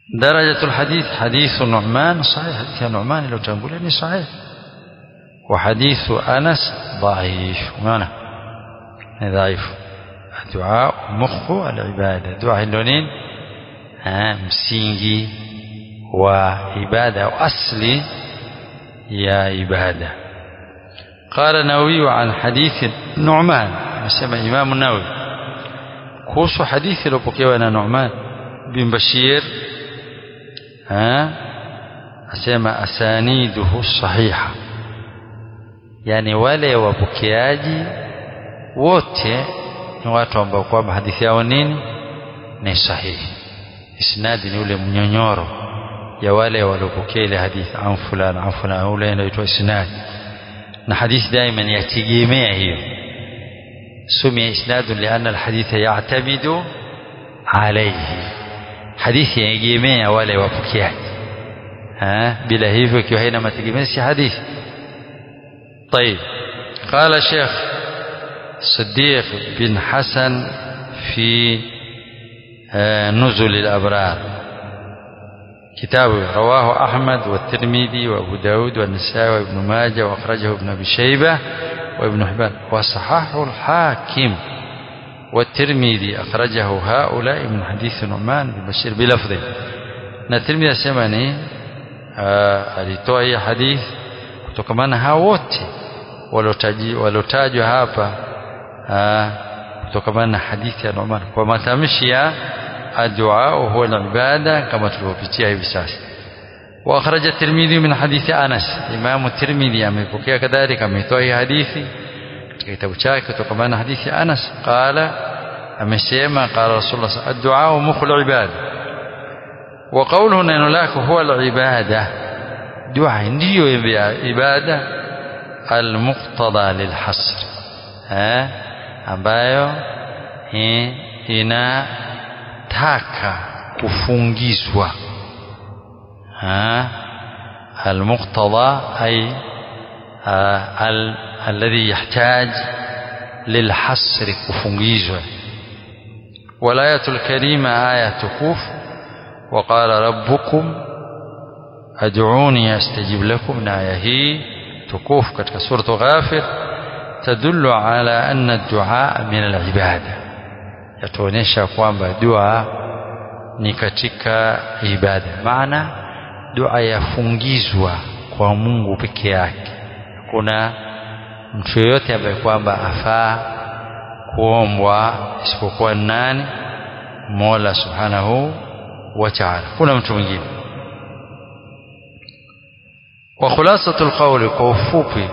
درجة الحديث حديث نعمان صحيح حديث نعمان لو تنقول صحيح وحديث أنس ضعيف معنى ضعيف الدعاء مخ العبادة دعاء اللونين msingi wa ibada au asli ya ibada قال النووي عن حديث نعمان anasema Imam Nawawi kuhusu hadithi iliyopokewa na Nu'man bin Bashir ha asema asaniduhu sahiha yani wale wapokeaji wote ni watu ambao kwamba hadithi yao nini ni sahihi isnadi ni ule mnyonyoro ya wale waliopokea ile hadithi an fulani an fulani ule inaitwa isnadi na hadithi daima yategemea hiyo سمي إسناد لأن الحديث يعتمد عليه حديث يجمع ولا وبكيات ها بلا hivyo ikiwa haina mategemezi si hadithi طيب قال الشيخ صديق بن حسن في نزل الأبرار كتابه رواه أحمد والترمذي وأبو داود والنسائي وابن ماجه وأخرجه ابن أبي شيبة وابن حبان وصححه الحاكم والترمذي أخرجه هؤلاء من حديث نعمان بن بشير بلفظه na Tirmidhi asema ni alitoa hii hadith kutokamana hao wote waliotajwa hapa kutokamana na hadithi ya Nu'man kwa matamshi ya addu'a huwa al-ibada kama tulivyopitia hivi sasa وأخرج الترمذي من حديث أنس إمام الترمذي أمepokea كذلك ametoa hii hadithi katika kitabu chake kutokana na hadithi ya Anas قال amesema قال رسول الله الدعاء مخ العباد وقوله neno lako huwa العبادة dua ndiyo ibada المقتضى للحصر eh ambayo inataka kufungizwa المقتضى أي ال الذي يحتاج للحصر كفنجيزة والآية الكريمة آية تكوف وقال ربكم أدعوني أستجب لكم آية هي تكوف كتك سورة غافر تدل على أن الدعاء من العبادة يتونيشا kwamba dua ni katika ibada maana dua yafungizwa kwa Mungu peke yake kuna mtu yoyote ambaye kwamba afaa kuombwa isipokuwa nani Mola Subhanahu wa Ta'ala kuna mtu mwingine wa khulasatul qawli kwa ufupi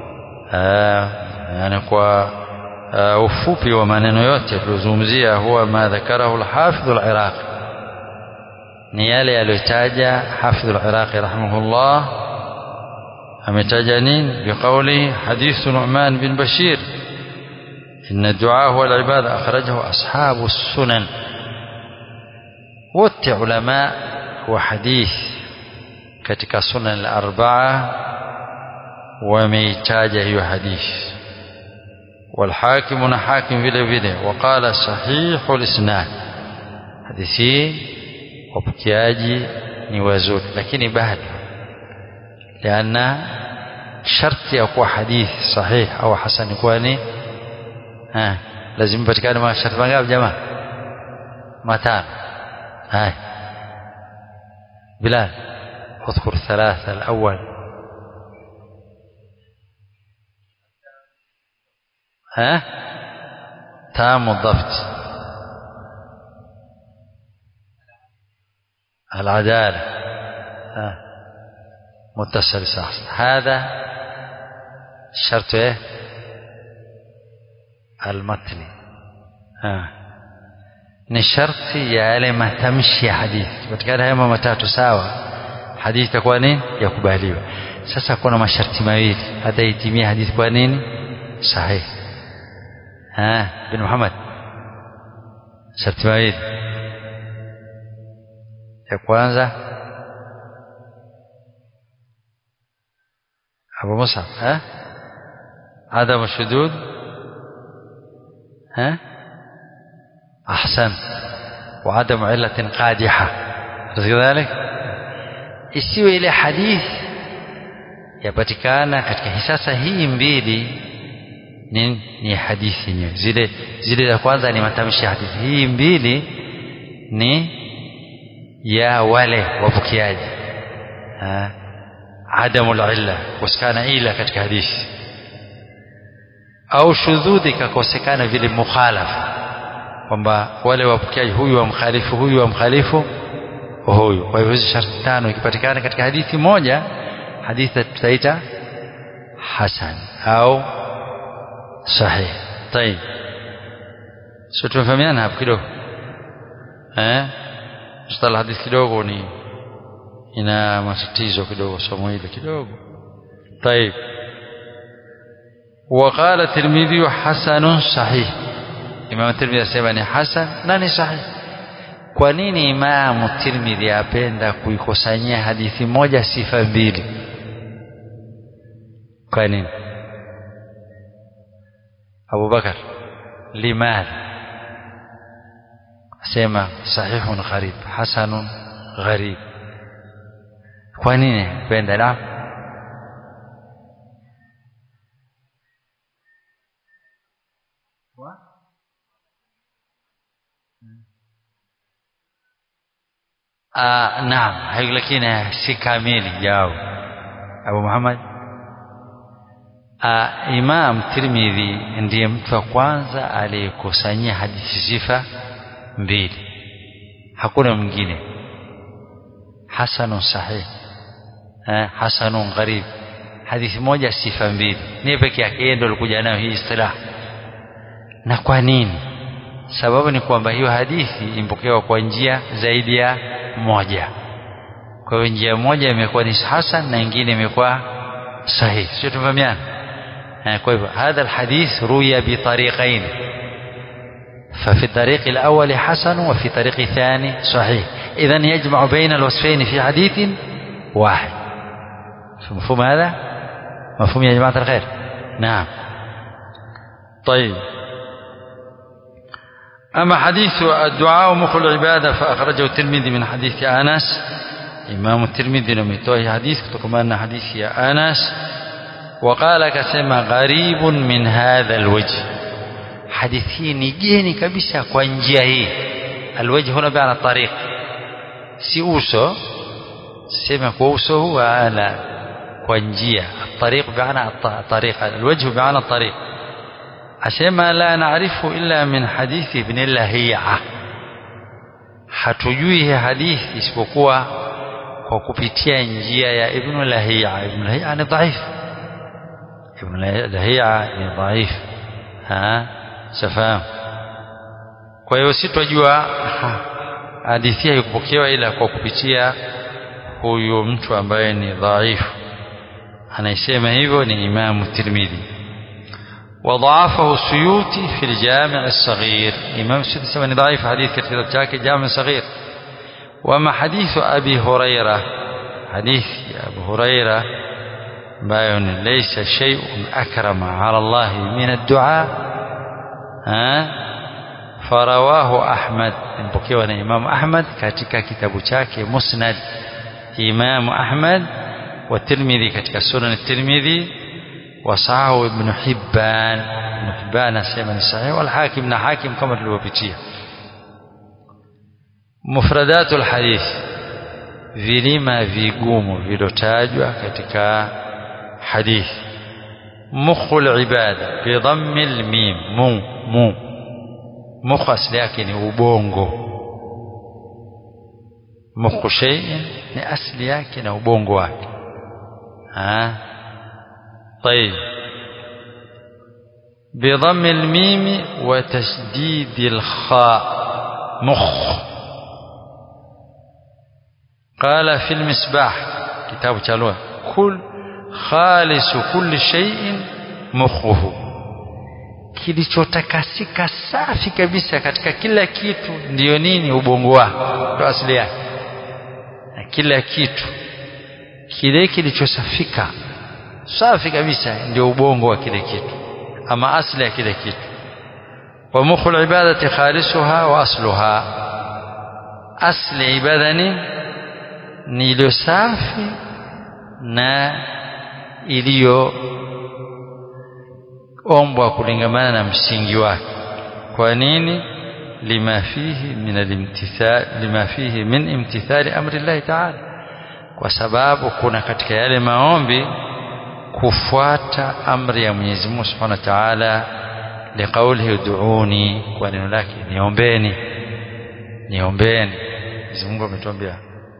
yani kwa ufupi wa maneno yote tulizungumzia huwa ma dhakarahu al-Hafidh al-Iraqi ni yale aliyotaja Hafidh al-Iraqi rahimahullah ametaja nini biqauli hadith Nu'man bin Bashir إن الدعاء هو العبادة أخرجه أصحاب السنن wote ulama wa hadith katika sunan al-arba'a wameitaja hiyo hadith والحاكم حاكم vile vile وقال صحيح الاسناد hadithi wapokeaji ni wazuri lakini bado لأن sharti ya kuwa hadith sahih au hasan kuwa ni ha lazima patikane masharti mangapi jamaa matano هاي بلال اذكر ثلاثة الأول ها تام الضبط العدالة ها متصل صح هذا شرط ايه المتن ها ni sharti ya yale matamshi ya hadithi patikana haya matatu sawa hadithi itakuwa nini yakubaliwa sasa kuna masharti mawili hata itimie hadithi kwa nini sahihi ha bin Muhammad sharti mawili ya kwanza Abu Musa ha عدم الشذوذ ها أحسن وعدم علة قادحة kadhalik isiwe ile hadithi yapatikana katika hisasa hii mbili ni, ni hadithi yenyewe zile zile za kwanza ni matamshi ya hadithi hii mbili ni ya wale wapokeaji adamu illa kukosekana ila katika hadithi au shudhudhi ikakosekana vile mukhalafa kwamba wale wapokeaji huyu wamkhalifu huyu wamkhalifu huyu kwa hivyo hizi sharti tano ikipatikana katika hadithi moja hadithi tutaita hasan au sahih طيب sio tumefahamiana hapo kidogo eh mstala hadithi kidogo ni ina matatizo kidogo somo hili kidogo طيب وقال الترمذي حسن صحيح Imam Tirmidhi asema ni hasan na ni sahihi kwa nini Imam Tirmidhi apenda kuikusanyia hadithi moja sifa mbili kwa nini Abu Bakar limadha asema sahihun gharib hasanun gharib kwa nini penda na آه نعم lakini si kamili jao Abu Muhammad ah, Imam Tirmidhi ndiye mtu wa kwanza aliyekusanyia hadithi sifa mbili hakuna mwingine hasanun sahih eh, hasanun gharib hadithi moja sifa mbili ni peke yake yeye ndio alikuja nayo hii istilah na kwa nini sababu ni kwamba hiyo hadithi impokewa kwa njia zaidi ya moja kwa hiyo njia moja imekuwa ni hasan na nyingine imekuwa sahih sio tumefahamiana kwa hivyo hadha alhadith ruya bitariqain ففي الطريق الأول حسن وفي طريق الثاني صحيح إذا يجمع بين الوصفين في حديث واحد مفهوم هذا مفهوم يا جماعة الخير نعم طيب أما حديث الدعاء مخ العبادة فأخرجه الترمذي من حديث أنس إمام الترمذي لم يتوه حديث كما حديث يا أنس وقال كسما غريب من هذا الوجه حديثي نجيني كبسة كوانجيه الوجه هنا بمعنى الطريق si uso sema kwa uso هو أنا كوانجيه الطريق بمعنى الطريق الوجه بمعنى الطريق asema la naarifu illa min hadithi ibn lahia hatujui hii hadithi isipokuwa kwa kupitia njia ya ibn lahia ibn lahia ni dhaif ibn lahia ni dhaif ha safahamu kwa hiyo sitwajua hadithi hii kupokewa ila kwa kupitia huyu mtu ambaye ni dhaifu anaisema hivyo ni imamu tirmidhi وضعفه السيوطي في الجامع الصغير إمام السيوطي سمعني ضعيف حديث كثير جاك جامع صغير وما حديث أبي هريرة حديث أبو هريرة باين ليس شيء أكرم على الله من الدعاء ها فرواه أحمد مبكيوا إمام أحمد katika kitabu chake Musnad Imam Ahmad والترمذي katika Sunan الترمذي وصححه ابن حبان ابن حبان asema ni sahih والحاكم na hakim kama tulivyopitia mufradatu alhadith vilima vigumu vilotajwa katika hadithi mukhul ibada bi dhammi almim mu mu mukh asli yake ni ubongo mukhu shay'in ni asli yake na ubongo wake ah طيب بضم الميم وتشديد الخاء مخ قال في المصباح كتاب تشالوه كل خالص كل شيء مخه kilichotakasika safi kabisa katika kila kitu ndiyo nini ubongo wako ndo asili yake na kila kitu kile kilichosafika safi kabisa ndio ubongo wa kile kitu ama asli ya kile kitu wa mukhul ibadati khalisuha wa asluha asli ibada ni ni iliyo safi na iliyo ombwa kulingamana na msingi wake kwa nini lima fihi min alimtithal lima fihi min imtithali amri Allah ta'ala kwa sababu kuna katika yale maombi kufuata amri ya Mwenyezi Mungu Subhanahu wa Ta'ala liqaulihi ud'uni kwa neno lake niombeni niombeni Mwenyezi Mungu ametuambia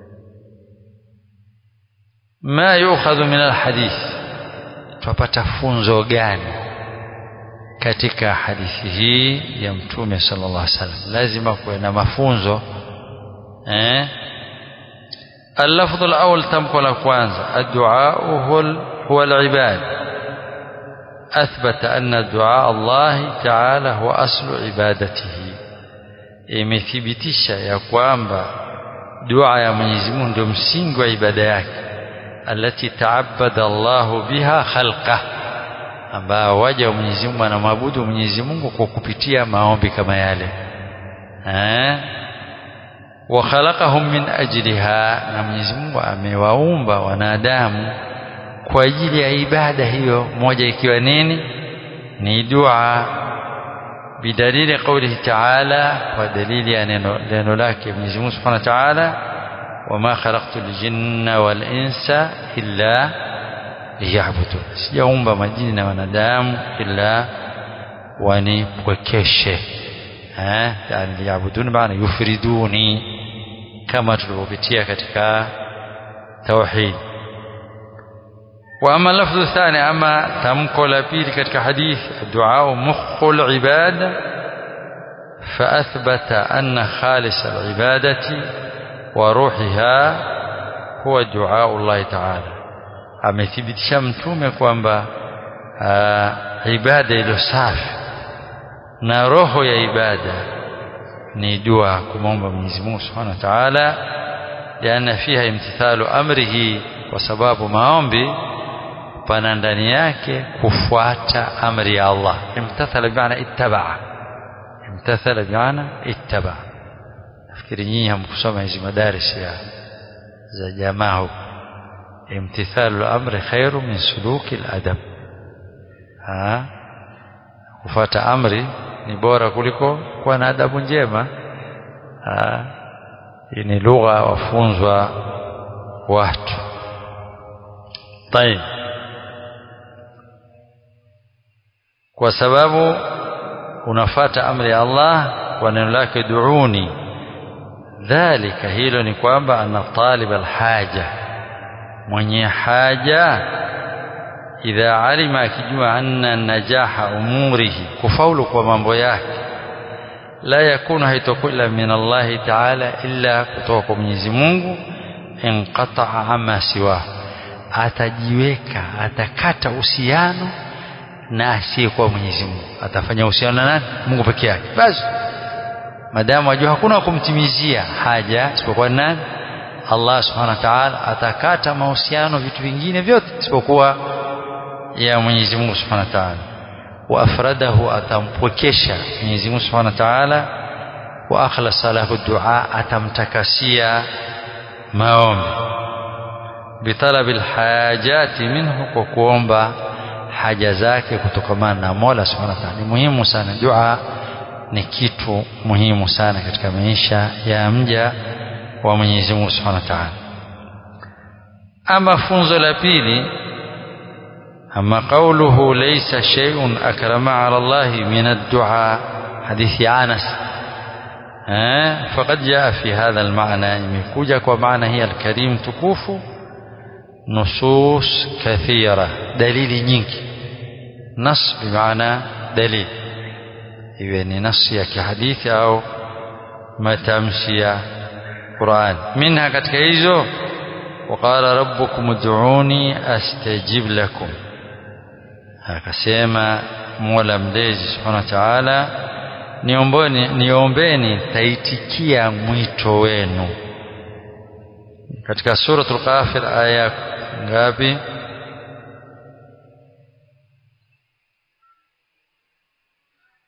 ma yukhadhu min alhadith tupata funzo gani katika hadithi hii ya mtume sallallahu alaihi wasallam lazima kuwe na mafunzo eh اللفظ الأول تمكن الكوانزا الدعاء هو هو العباد أثبت أن دعاء الله تعالى هو أصل عبادته imethibitisha ya kwamba dua ya Mwenyezi Mungu ndio msingi wa ibada yake alati taabada Allahu biha khalqa ambao waja wa Mwenyezi Mungu anamwabudu Mwenyezi Mungu kwa kupitia maombi kama yale eh wa khalaqahum min ajliha na Mwenyezi Mungu amewaumba wanadamu kwa ajili ya ibada hiyo moja ikiwa nini ni dua bidalili qawlihi ta'ala kwa dalili ya neno neno lake Mwenyezi Mungu Subhanahu wa Ta'ala wama khalaqtul jinna wal insa illa liya'budun sijaumba majini na wanadamu illa wanipwekeshe eh yani liya'budun maana yufriduni kama tulivyopitia katika tauhid واما اللفظ الثاني اما تمكو لبيل كتك حديث الدعاء مخ العباده فاثبت ان خالص العباده وروحها هو دعاء الله تعالى amethibitisha mtume kwamba ibada ilo safi na roho ya ibada ni dua kumwomba Mwenyezi Mungu Subhanahu wa Ta'ala liana fiha imtithalu amrihi kwa sababu maombi pana ndani yake kufuata amri ya Allah imtathala bimaana ittabaa imtathala bimaana ittabaa nafikiri nyinyi hamkusoma hizi madaris ya za jamaa huko imtithalu amri khairu min suluki aladab ha kufuata amri ni bora kuliko kuwa na adabu njema ha hii ni lugha wafunzwa watu طيب kwa sababu unafata amri ya Allah kwa neno lake duuni dhalika hilo ni kwamba ana talib alhaja mwenye haja idha alima akijua anna najaha umurihi kufaulu kwa mambo yake la yakunu haitakuwa ila min Allah ta'ala illa kutoka kwa Mwenyezi Mungu inqata'a ama siwa atajiweka atakata uhusiano na asiyekuwa Mwenyezi Mungu atafanya uhusiano na nani Mungu peke yake basi madamu ajua hakuna kumtimizia haja isipokuwa nani Allah subhanahu wa ta'ala atakata mahusiano vitu vingine vyote isipokuwa ya Mwenyezi Mungu subhanahu wa ta'ala wa afradahu atampwekesha Mwenyezi Mungu subhanahu wa ta'ala wa akhlasa lahu dua atamtakasia maombi bitalabil hajati minhu kwa kuomba haja zake kutokamana na Mola Subhanahu wa Ta'ala. Ni muhimu sana dua ni kitu muhimu sana katika maisha ya mja wa Mwenyezi Mungu Subhanahu wa Ta'ala. Ama funzo la pili ama qawluhu laysa shay'un akrama 'ala Allah min ad-du'a hadithi Anas فقد جاء في هذا المعنى imekuja kwa maana hii al-karim tukufu nusus kathira dalili nyingi nas bimaana dalil iwe ni nasi ya kihadithi au matamshi ya Qur'an minha katika hizo waqala rabbukum ud'uni astajib lakum akasema Mola mlezi subhanahu wa ta'ala niombeni niombeni taitikia mwito wenu katika suratul Ghafir aya ngapi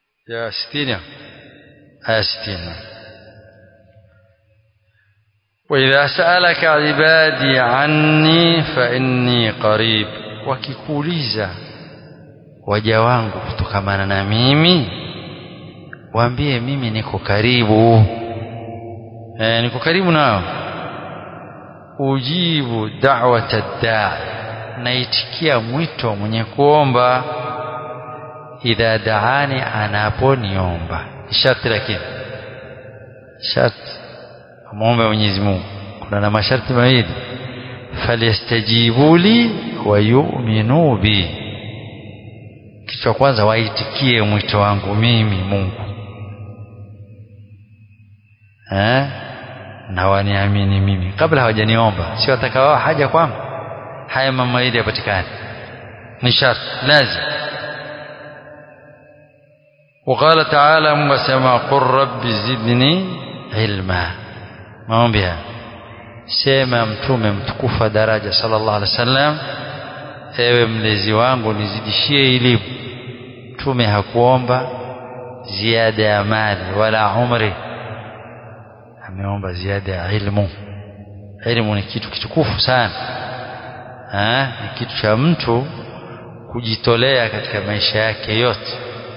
ya 60 aya 60 وإذا سألك عبادي عني فإني قريب wakikuuliza waja wangu kutokamana na mimi waambie mimi niko karibu e, niko karibu nao ujibu da'wata da'i naitikia mwito mwenye kuomba idha daani anaponiomba sharti lakini sharti muombe Mwenyezi Mungu kuna na masharti mawili falyastajibu li wa yu'minu bi kitu cha kwanza waitikie mwito wangu mimi Mungu eh na waniamini mimi kabla hawajaniomba si wataka wao haja kwangu haya mambo mawili yapatikane ni sharti lazim وقال تعالى وسمع قل رب زدني علما maombi haya sema mtume mtukufa daraja sallallahu alaihi wasallam ewe mlezi wangu nizidishie elimu mtume hakuomba ziada ya mali wala umri ameomba ziada ya ilmu ilmu ni kitu kitukufu sana ha? ni kitu cha mtu kujitolea katika maisha yake yote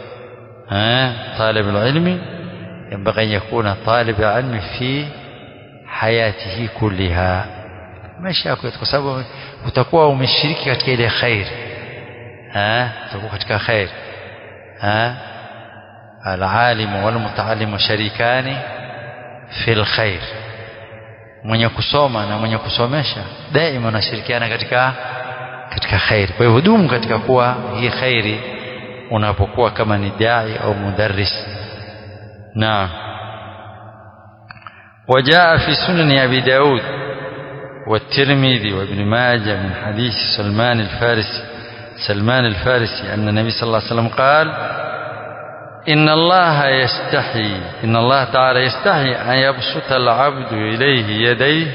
طالب العلم ينبغي أن يكون طالب علم في حياته كلها maisha yako kwa sababu utakuwa umeshiriki katika ile khair eh utakuwa katika khair eh alalim wal mutaallim sharikani fil khair mwenye kusoma na mwenye kusomesha daima wanashirikiana katika katika khair kwa hivyo dumu katika kuwa hii khairi unapokuwa kama ni dai au mudarris naam وجاء في سنن أبي داود والترمذي وابن ماجه من حديث سلمان الفارسي سلمان الفارسي أن النبي صلى الله عليه وسلم قال إن الله يستحي إن الله تعالى يستحي أن يبسط العبد إليه يديه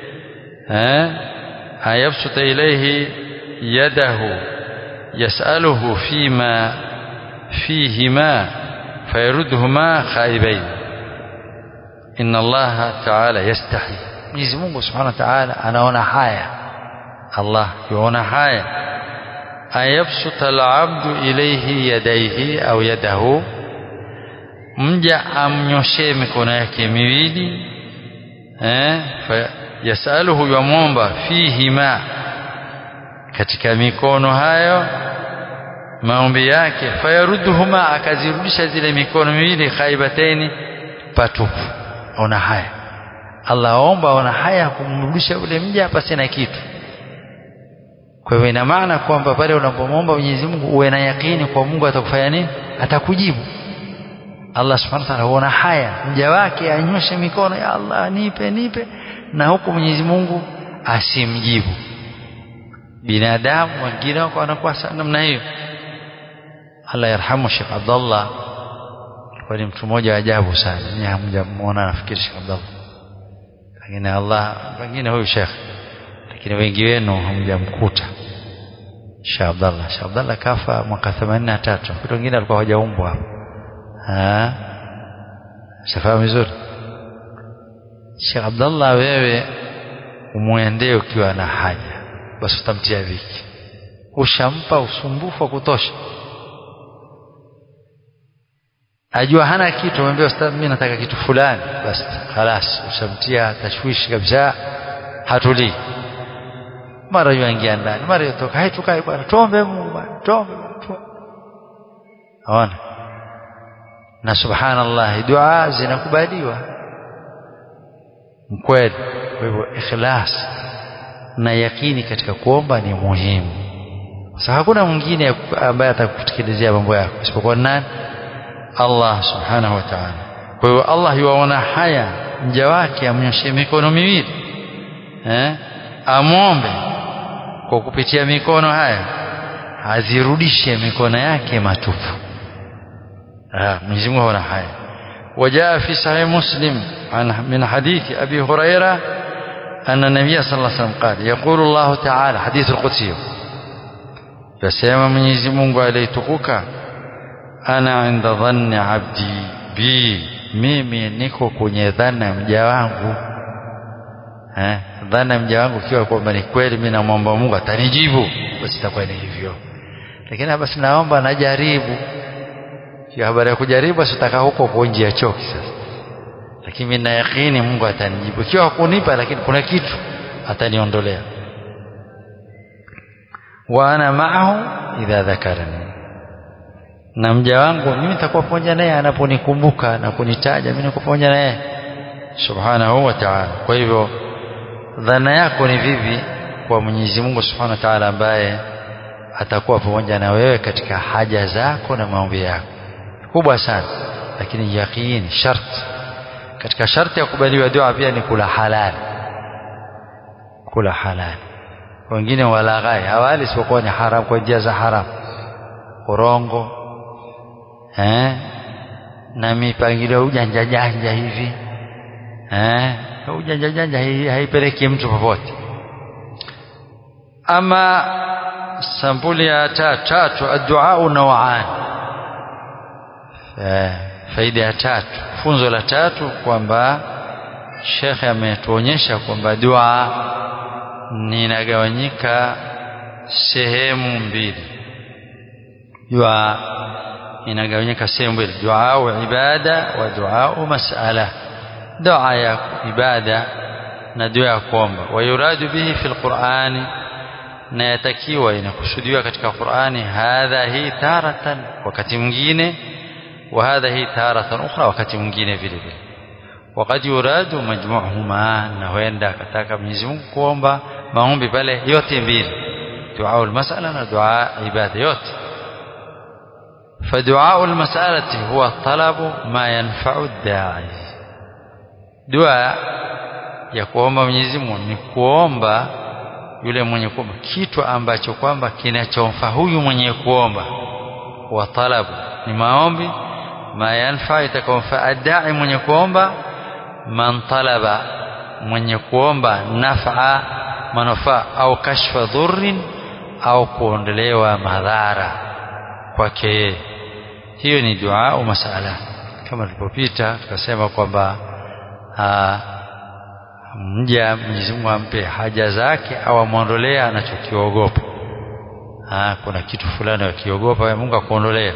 أن يبسط إليه يده يسأله فيما فيهما فيردهما خائبين إن الله تعالى يستحي Mwenyezi Mungu Subhanahu wa Ta'ala anaona haya Allah yuona haya ayabsuta al-abdu ilayhi yadayhi au yadahu mja amnyoshee mikono yake miwili eh yasaluhu yamwomba fihima katika mikono hayo maombi yake fayarudduhuma akazirudisha zile mikono miwili khaibateni patupu ona haya Allah aomba ona haya kumrudisha ule mja pasi na kitu kwa hivyo ina maana kwamba pale unapomwomba Mwenyezi Mungu uwe na yakini kwa Mungu atakufanya nini atakujibu Allah subhanahu wa ta'ala huona haya mja wake anyoshe mikono ya Allah nipe nipe na huku Mwenyezi Mungu asimjibu binadamu wengine wako wanakuwa namna hiyo Allah yarhamu Sheikh Abdullah alikuwa ni mtu mmoja wa ajabu sana mimi hamjamuona nafikiri Sheikh Abdullah lakini Allah pengine huyu Sheikh lakini wengi wenu hamjamkuta Sheikh Abdullah Sheikh Abdullah kafa mwaka 83 watu wengine walikuwa hawajaumbwa hapo ah shafahamu vizuri Sheikh Abdullah wewe umwendee ukiwa na haja basi utamtia dhiki ushampa usumbufu wa kutosha ajua hana kitu amwambia ustadhi mimi nataka kitu fulani basi خلاص ushamtia tashwishi kabisa hatulii mara yuingia ndani mara yotoka hai tukae bwana tuombe Mungu bwana tuombe ona na subhanallah dua zinakubaliwa mkweli kwa hivyo ikhlas na yakini katika kuomba ni muhimu sasa hakuna mwingine ambaye atakutekelezea mambo yako isipokuwa nani Allah subhanahu wa ta'ala kwa hiyo Allah yuwaona haya mja wake amnyoshe mikono miwili eh amwombe kwa kupitia mikono haya azirudishe mikono yake matupu ah Mwenyezi Mungu anaona haya وجاء في صحيح مسلم عن من حديث أبي هريرة أن النبي صلى الله عليه وسلم قال يقول الله تعالى حديث القدسي يسمى من يزمون عليتكوكا ana inda dhanni abdi bi mimi niko kwenye dhana mja wangu eh dhana mja wangu kiwa kwamba ni kweli mimi namwomba Mungu atanijibu basi itakuwa ni hivyo lakini basi naomba najaribu hiyo habari ya kujaribu basi utakaa huko kwa njia ya choki sasa lakini mimi na yakini Mungu atanijibu ikiwa hakunipa lakini kuna kitu ataniondolea wa ana ma'ahu idha dhakarani na mja wangu mimi nitakuwa pamoja naye anaponikumbuka na kunitaja mimi niko pamoja naye subhanahu wa ta'ala kwa hivyo dhana yako ni vipi kwa Mwenyezi Mungu subhanahu wa ta'ala ambaye atakuwa pamoja na wewe katika haja zako na maombi yako kubwa sana lakini yaqini sharti katika sharti ya kubaliwa dua pia ni kula halali kula halali wengine walaghai hawali isipokuwa ni haram kwa njia za haram urongo eh na mipangilio ujanja janja hivi eh ujanja janja haipeleki mtu popote ama sampuli ya tatu addu'a naw'an faida ya tatu funzo la tatu kwamba shekhe ametuonyesha kwamba dua ninagawanyika sehemu mbili dua inagawanyika sehemu mbili dua ibada wa dua mas'ala dua ya ibada na dua ya kuomba wayuradu bihi fi alqur'ani na yatakiwa inakusudiwa katika Qur'ani hadha hii taratan wakati mwingine wa hadha hii taratan ukhra wakati mwingine vile vile wakati yuradu majmu'huma na huenda akataka Mwenyezi Mungu kuomba maombi pale yote mbili dua al-mas'ala na dua ibada yote فدعاء المسألة هو طلب ما ينفع الداعي دعاء ya kuomba Mwenyezi Mungu ni kuomba yule mwenye kuomba kitu ambacho kwamba kinachomfaa huyu mwenye kuomba wa talabu ni maombi ma yanfa itakomfaa adai mwenye kuomba man talaba mwenye kuomba naf'a manufaa au kashfa dhurrin au kuondolewa madhara kwake hiyo ni dua au masala kama tulipopita tukasema kwamba mja Mwenyezi Mungu ampe haja zake au amwondolee anachokiogopa kuna kitu fulani akiogopa Mungu akuondolea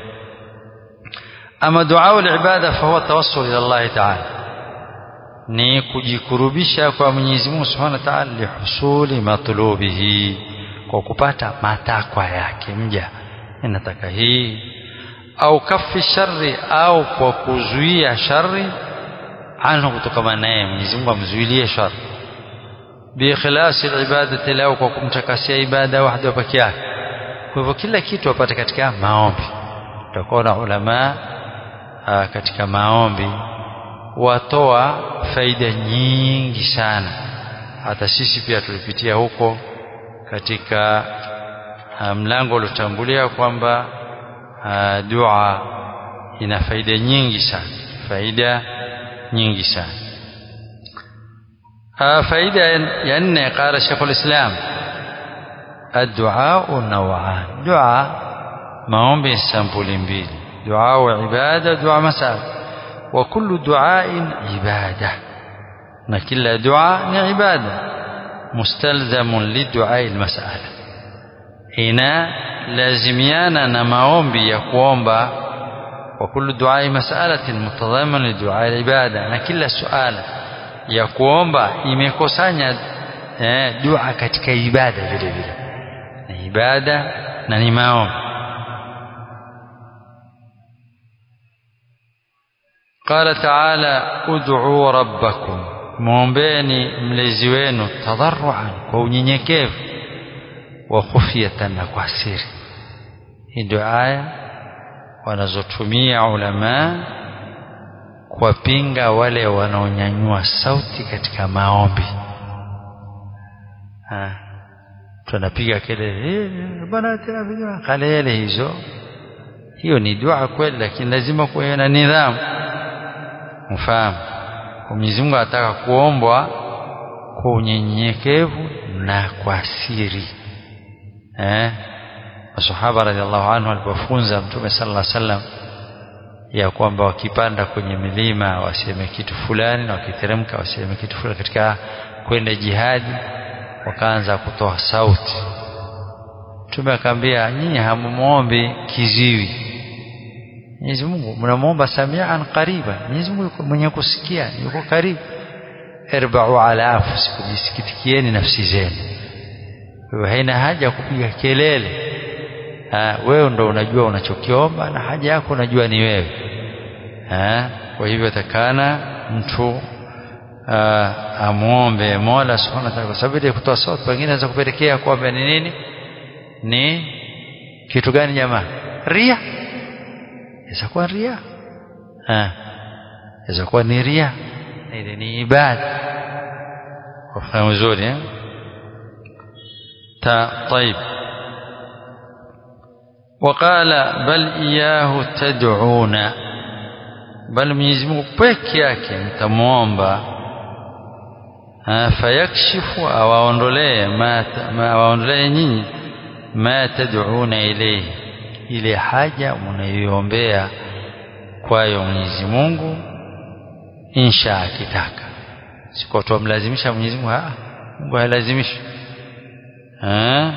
ama dua al-ibada fa huwa tawassul ila Allah ta'ala ni kujikurubisha kwa Mwenyezi Mungu Subhanahu wa Ta'ala lihusuli matlubihi kwa kupata matakwa yake mja ninataka hii au kafi shari au kwa kuzuia shari anhu kutokana naye Mwenyezi Mungu amzuilie shari biikhlasi ibadati lahu kwa kumtakasia ibada wahda peke yake kwa hivyo kila kitu apate katika maombi tutakuwa na ulama katika maombi watoa faida nyingi sana hata sisi pia tulipitia huko katika mlango uliotangulia kwamba dua ina faida nyingi sana faida nyingi sana faida ya nne qala Sheikh al-Islam الدعاء نوعان دعاء maombi sampuli mbili دعاء وعبادة دعاء مسألة وكل دعاء عبادة na kila dua ni ibada mustalzamun lidduai almas'ala ina lazimiana na maombi ya kuomba wa kullu duai mas'alatin mutadhamin liduai alibada na kila suala ya kuomba imekusanya eh, dua katika ibada vile vile ni ibada na ni maombi قال تعالى ادعوا ربكم muombeeni mlezi wenu tadarruan kwa unyenyekevu wa khufyatan na kwa siri hii ndio aya wanazotumia ulama kuwapinga wale wanaonyanyua sauti katika maombi tunapiga kelele bwana tena kalele hizo hiyo ni dua kweli lakini lazima kuwe na nidhamu mfahamu Mwenyezi Mungu anataka kuombwa kwa unyenyekevu na kwa siri eh masahaba radhiallahu anhu walipofunza mtume sallallahu alaihi wasallam ya kwamba wakipanda kwenye milima waseme kitu fulani na wakiteremka waseme kitu fulani katika kwenda jihadi wakaanza kutoa sauti mtume akamwambia nyinyi hamumuombi kiziwi Mwenyezi Mungu mnamuomba samian qariba Mwenyezi Mungu yuko mwenye kusikia yuko karibu irba'u ala anfusikum jisikitikieni nafsi zenu wewe haina haja ya kupiga kelele ha, wewe ndo unajua unachokiomba na haja yako unajua ni wewe ha, kwa hivyo takana mtu amwombe Mola Subhanahu wa Ta'ala kwa sababu ile kutoa sauti pengine inaweza kupelekea kwamba ni nini ni kitu gani jamaa ria inaweza kuwa ria ah inaweza kuwa ni ria ile ni ibada wafahamu vizuri eh ta طيب وقال بل إياه تدعون بل Mwenyezi Mungu peke yake mtamwomba fayakshifu awaondolee ma awaondolee nyinyi ma tad'una ilayhi ile haja mnayoiombea kwayo Mwenyezi Mungu insha akitaka siko tumlazimisha Mwenyezi Mungu ah Mungu halazimishi eh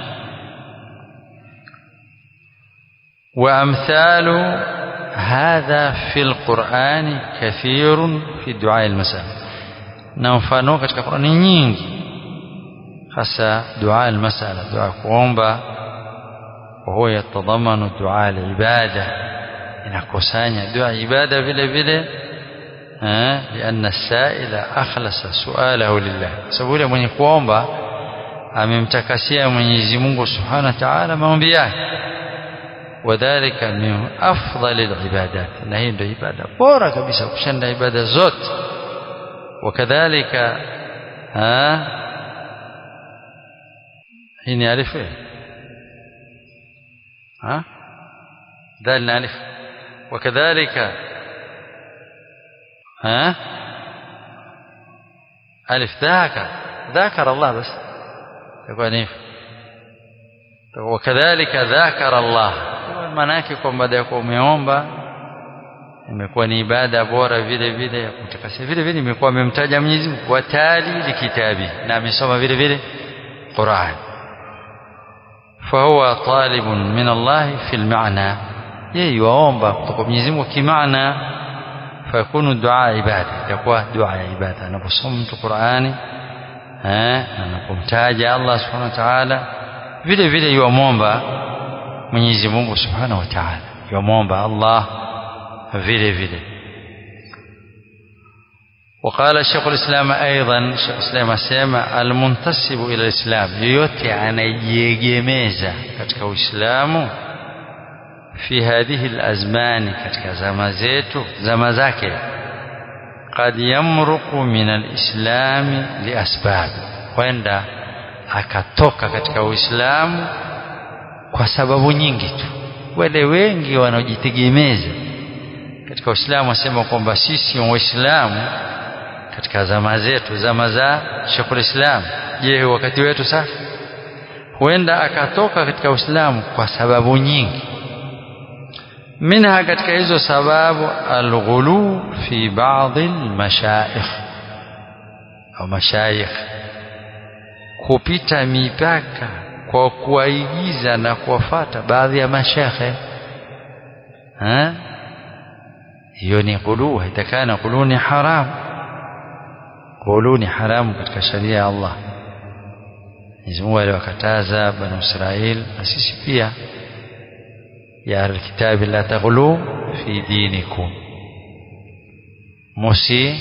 وأمثال هذا في القرآن كثير في دعاء المساء نمفانو katika Qur'ani nyingi hasa dua al-masala dua kuomba وهو يتضمن دعاء العبادة inakusanya dua ibada vile vile لأن السائل أخلص سؤاله لله sababu yule mwenye kuomba amemtakasia Mwenyezi Mungu Subhanahu wa Ta'ala maombi yake وذلك من أفضل العبادات na hii ndio ibada bora kabisa kushinda ibada zote وكذلك ها hii ni alifu ها دال ألف وكذلك ها ألف ذاكر ذاكر الله بس يكون إيه وكذلك ذاكر الله manake kwa baada ya kuwa umeomba imekuwa ni ibada bora vile vile ya kumtakasia vile vile imekuwa amemtaja Mwenyezi Mungu watali likitabi na amesoma vile vile Qur'an فهو طالب من الله في المعنى yeye yuomba kutoka Mwenyezi Mungu kimaana fakunu dua ibada itakuwa dua ya ibada anaposoma mtu Qur'ani eh anapomtaja Allah subhanahu wa ta'ala vile vile yuomba Mwenyezi Mungu subhanahu wa ta'ala yuomba Allah vile vile وقال الشيخ الإسلام أيضا الشيخ الإسلام أسمى المنتسب إلى الإسلام yoyote anajiegemeza katika Uislamu في هذه الأزمان katika zama zetu zama zake قد يمرق من الإسلام لأسباب kwenda akatoka katika Uislamu kwa sababu nyingi tu wale wengi wanaojitegemeza katika Uislamu wasema kwamba sisi waislamu katika zama zetu zama za Sheikhul Islam je wakati wetu sasa huenda akatoka katika Uislamu kwa sababu nyingi منها katika hizo sababu alghulu fi baadhi almashaikh au mashayikh kupita mipaka kwa kuwaigiza na kuwafata baadhi ya mashekhe hiyo ni ghulu haitakana ghulu ni haram ghulu ni haramu katika sharia ya Allah Mwenyezi Mungu aliwakataza bani Israel na sisi pia ya alkitabi la taghlu fi dinikum musi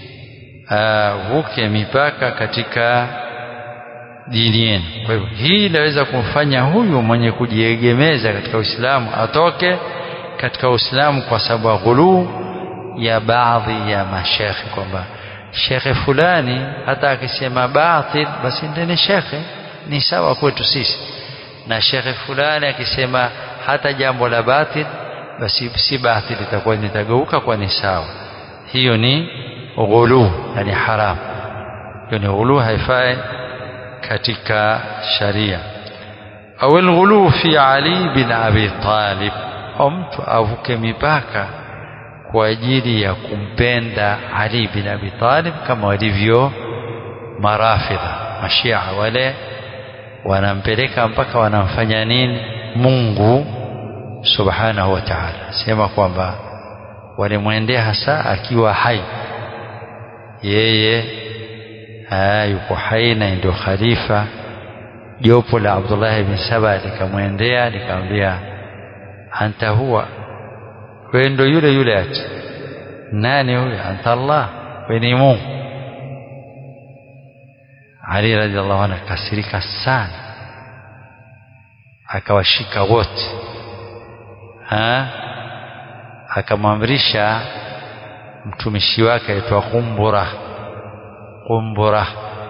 vuke mipaka katika dini yenu kwa hivyo hii inaweza kumfanya huyu mwenye kujiegemeza katika Uislamu atoke katika Uislamu kwa sababu ghuluu ya baadhi ya mashekhe kwamba shekhe fulani hata akisema batil basi ndeni shekhe ni sawa kwetu sisi na shekhe fulani akisema hata jambo la batil basi si batil itakuwa nitageuka kwa ni sawa hiyo ni ghulu yani haram hiyo ni ghulu haifai katika sharia au alghulu fi ali bin abi talib au mtu avuke mipaka kwa ajili ya kumpenda Ali bin Abi Talib kama walivyo marafidha mashia wale wanampeleka mpaka wanamfanya nini Mungu subhanahu wa ta'ala sema kwamba walimwendea hasa akiwa hai yeye yuko hai na ndio khalifa jopo la Abdullah ibn Saba likamwendea likamwambia anta huwa wewe ndio yule yule ati nani huyo anta Allah wewe ni Mungu Ali radhiallahu anhu akasirika sana akawashika wote akamwamrisha mtumishi wake aitwa Kumbura Kumbura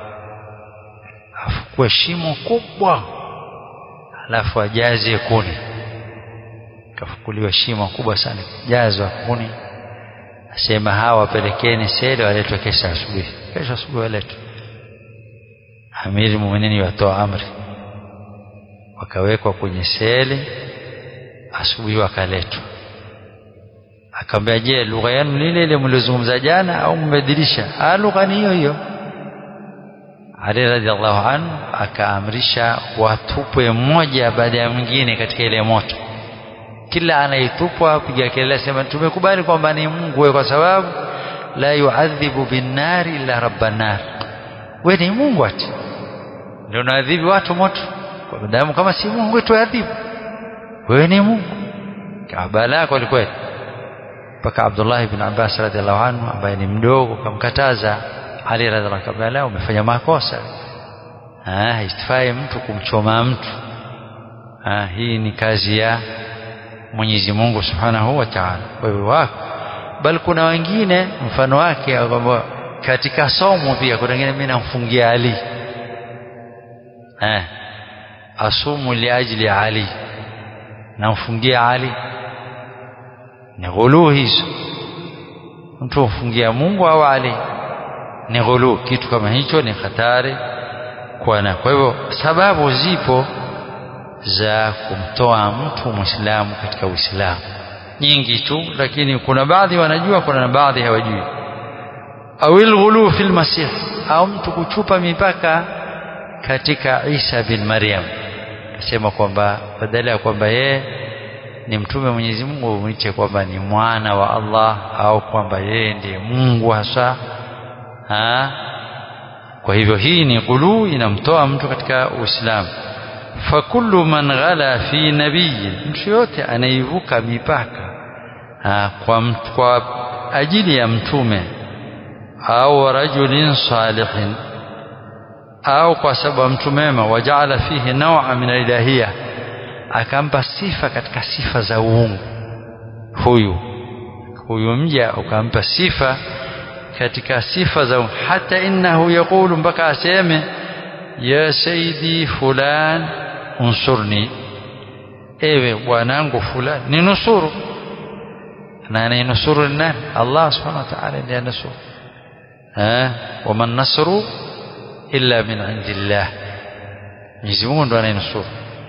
afukue shimo kubwa alafu ajaze kuni kafukuliwa shimo kubwa sana jazwa kuni asema hawa wapelekeni sele waletwe kesho asubuhi kesho asubuhi waletwe amiri muumini watoa amri wakawekwa kwenye sele asubuhi wakaletwa akamwambia je lugha yenu lile ile mlizungumza jana au mmebadilisha ah lugha ni hiyo hiyo Ali radhiallahu anhu akaamrisha watupwe mmoja baada ya mwingine katika ile moto kila anayetupwa apiga kelele sema tumekubali kwamba ni Mungu wewe kwa sababu la yuadhibu binnari illa rabban nar wewe ni Mungu ati ndio unaadhibu watu moto kwa damu kama si Mungu tuadhibu wewe ni Mungu kabala kweli kweli mpaka Abdullah ibn Abbas radhiallahu anhu ambaye ni mdogo kamkataza Ali radhiallahu anhu la umefanya makosa ah haifai mtu kumchoma mtu ah hii ni kazi ya Mwenyezi Mungu Subhanahu wa Ta'ala wewe wako bali kuna wengine mfano wake kwamba katika somo pia kuna wengine mimi namfungia Ali eh asumu liajli Ali namfungia Ali ni ghuluu hizo mtu mfungia Mungu au Ali ni ghuluu kitu kama hicho ni hatari kwa na kwa hivyo sababu zipo za kumtoa mtu muislamu katika uislamu nyingi tu lakini kuna baadhi wanajua kuna baadhi hawajui au alghulu fil masih au mtu kuchupa mipaka katika Isa bin Maryam akasema kwamba badala ya kwamba yeye ni mtume Mwenyezi Mungu umwiche kwamba ni mwana wa Allah au kwamba yeye ndiye Mungu hasa ha? kwa hivyo hii ni ghulu inamtoa mtu katika Uislamu fakullu man ghala fi nabiyyin mtu yote anaivuka mipaka ha, kwa, mtu, kwa ajili ya mtume au rajulin salihin au kwa sababu mtu mema wajaala fihi nawa min ilahia akampa sifa katika sifa za uungu huyu huyu mja ukampa sifa katika sifa za hata innahu yaqulu mpaka aseme ya saidi fulan unsurni ewe bwanangu fulani ninusuru na anayenusuru ni nani Allah subhanahu wa ta'ala ndiye anusuru eh wama nasru illa min indillah Mwenyezi Mungu ndo anayenusuru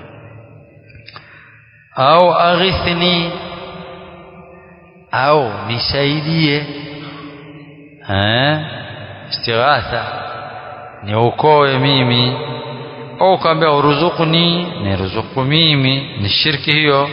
au aghithni au nisaidie eh istighatha niokoe mimi au kaambia uruzukuni niruzuku mimi ni shirki hiyo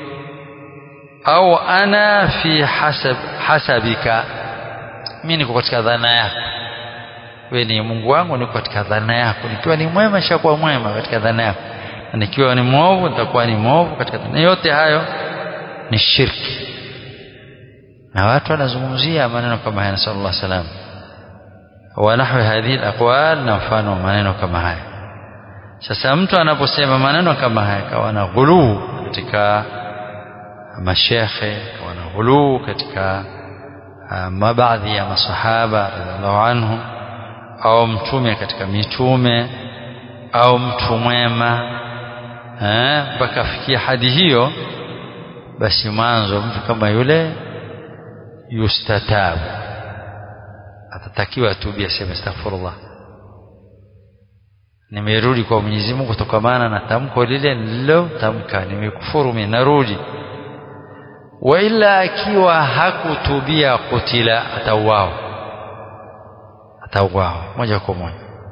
au ana fi hasab hasabika mimi niko katika dhana yako wewe ni Mungu wangu niko katika dhana yako nikiwa ni mwema shakuwa mwema katika dhana yako na nikiwa ni mwovu nitakuwa ni mwovu katika dhana yote hayo ni shirki na watu wanazungumzia maneno kama haya sallallahu alaihi wasallam wa nahwi hadhihi alaqwal na mfano maneno kama haya sasa mtu anaposema maneno kama haya kawa na ghuluu katika mashekhe kawa na ghuluu katika mabaadhi ya masahaba radhiallahu anhum au mtume katika mitume au mtu mwema mpaka afikia hadi hiyo basi mwanzo mtu kama yule yustatabu atatakiwa atubi aseme astaghfirullah nimerudi kwa Mwenyezi Mungu kutokamana na tamko lile nililotamka nimekufuru mimi narudi wa ila akiwa hakutubia kutila atauawa atauawa moja kwa moja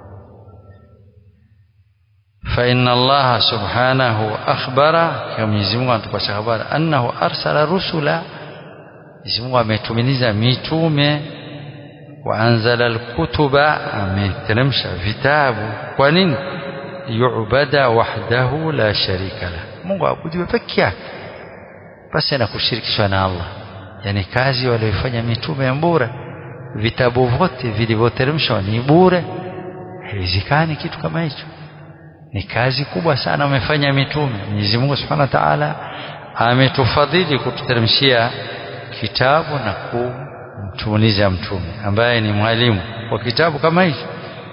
فإن الله سبحانه أخبر كما يزمون أن تبقى خبر أنه أرسل رسلا يزمون أمتمنيزا ميتومة وأنزل الكتب أمترمش كتاب ونين يعبد وحده لا شريك له Mungu abudiwe peke yake basi na kushirikishwa na Allah yani kazi walioifanya mitume ya bure vitabu vyote vilivyoteremshwa ni bure haiwezekani kitu kama hicho ni kazi kubwa sana wamefanya mitume Mwenyezi Mungu Subhanahu wa Ta'ala ametufadhili kututeremshia kitabu na kumtumuliza mtume ambaye ni mwalimu wa kitabu kama hicho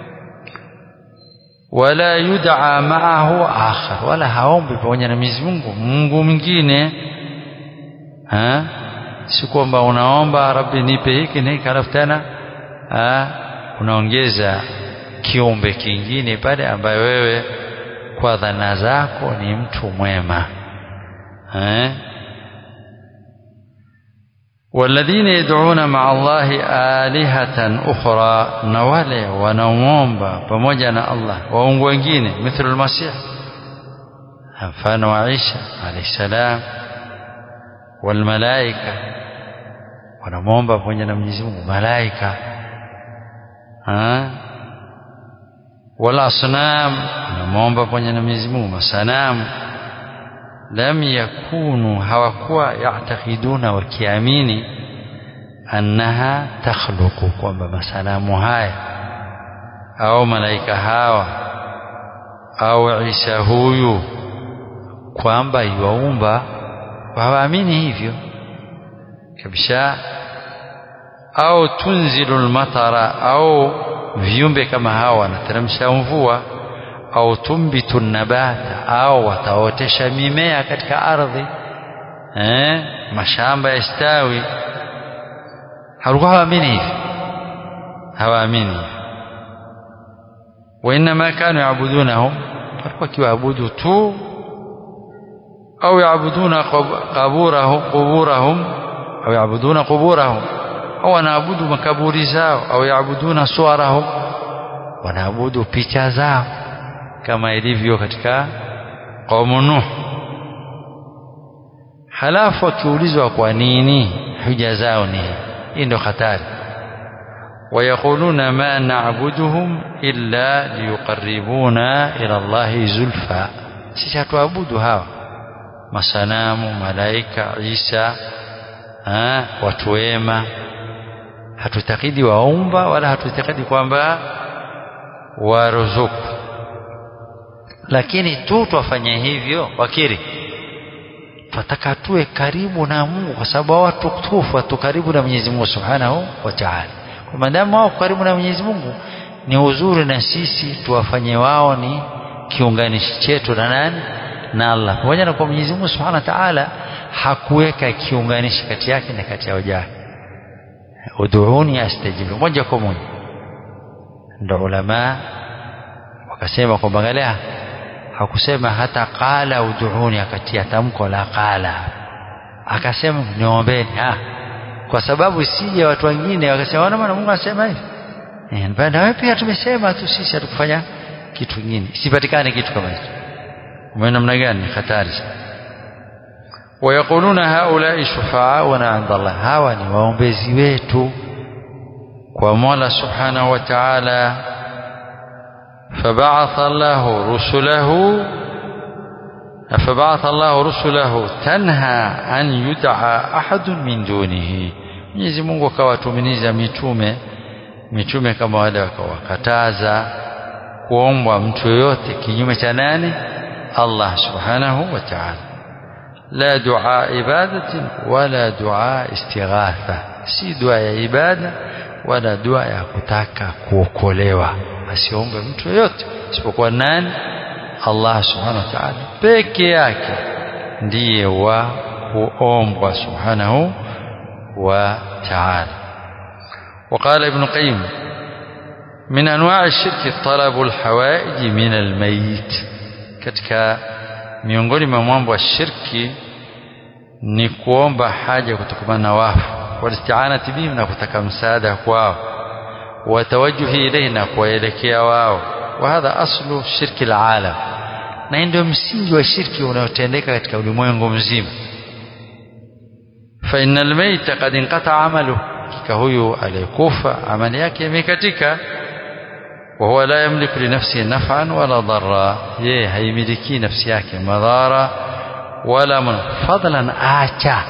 wala yud'a ma'ahu akhar wala haombi pamoja na Mwenyezi Mungu Mungu mwingine ha si kwamba unaomba rabbi nipe hiki na hiki halafu tena unaongeza kiumbe kingine pale ambaye wewe kwa dhana zako ni mtu mwema eh والذين يدعون مع الله آلهة أخرى نوالي ونومبا pamoja الله waungu wengine مثل المسيح mfano wa Isa alayhi salam والملائكة wanamwomba pamoja na Mwenyezi Mungu malaika wala asnam wanamwomba pamoja na Mwenyezi Mungu masanamu lam yakunu hawakuwa yaatakiduna wakiamini annaha takhluqu kwamba masanamu haya au malaika hawa au Isa huyu kwamba yuwaumba hawaamini hivyo kabisa au tunzilu lmatara au viumbe kama hawa wanateremsha mvua au tumbitu nabata au wataotesha mimea katika ardhi eh, mashamba yastawi halikuwa hawaamini hivi hawaamini hivi wainama kanu yabudunahum walikuwa kiwaabudu tu au yaabuduna qaburahum quburahum au yaabuduna quburahum au wanaabudu makaburi zao au yaabuduna suwarahum wanaabudu picha zao kama ilivyo katika qaumu Nuh. Halafu akiulizwa kwa nini huja zao ni hii ndio hatari. ويقولون ما نعبدهم إلا ليقربونا إلى الله زلفى sisi hatuabudu hawa masanamu malaika Isa ha, watu wema hatutakidi waumba wala hatutakidi kwamba waruzuku lakini tu twafanya hivyo wakiri twataka tuwe karibu na Mungu kwa sababu watu tufu watu karibu na Mwenyezi Mungu Subhanahu wa Ta'ala kwa maadamu wao karibu na Mwenyezi Mungu ni uzuri na sisi tuwafanye wao ni kiunganishi chetu na nani na Allah pamoja na kwa Mwenyezi Mungu Subhanahu wa Ta'ala hakuweka kiunganishi kati yake na kati ya waja ud'uni astajibu moja kwa moja ndio ulama wakasema kwamba angalia hakusema hata qala ud'uni akatia tamko la qala akasema niombeni ah kwa sababu sije watu wengine wakasema wana maana Mungu anasema hivi eh na wewe pia tumesema tu sisi hatukufanya kitu kingine isipatikane kitu kama hicho umeona namna gani hatari ويقولون هؤلاء شفعاؤنا عند الله hawa ni waombezi wetu kwa Mola Subhanahu wa Ta'ala فبعث الله رسله فبعث الله رسله تنهى أن يدعى أحد من دونه Mwenyezi Mungu akawatuminiza mitume mitume kama wale wakawakataza kuombwa mtu yoyote kinyume cha nani Allah subhanahu wa ta'ala la dua ibadatin wala dua istighatha si dua ya ibada wala dua ya kutaka kuokolewa asiombe mtu yoyote isipokuwa nani Allah subhanahu wa ta'ala peke yake ndiye wa kuombwa subhanahu wa ta'ala وقال ابن قيم من أنواع الشرك طلب الحوائج من الميت katika miongoni mwa mambo ya shirki ni kuomba haja kutokana na wafu walisti'anati bihim na kutaka msaada kwao watawajuhi ilayhi na kuelekea wao وهذا أصل شرك العالم na ndio msingi wa shirki unaotendeka katika ulimwengu mzima fa innal mayta qad inqata amalu kika huyu aliyekufa amali yake imekatika wa huwa la yamliku li nafsihi naf'an wala darra ye haimiliki nafsi yake madhara wala man fadlan acha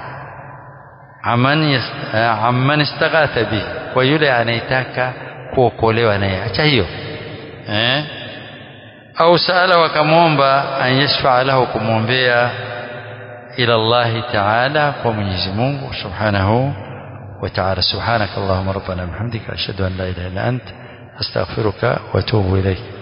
amman amman istaghatha bi kwa yule anayetaka kuokolewa naye acha hiyo eh au sala wakamwomba an yashfa lahu kumwombea ila Allah ta'ala kwa Mwenyezi Mungu subhanahu wa ta'ala subhanaka Allahumma rabbana bihamdika ashhadu an la ilaha illa anta astaghfiruka wa atubu ilayk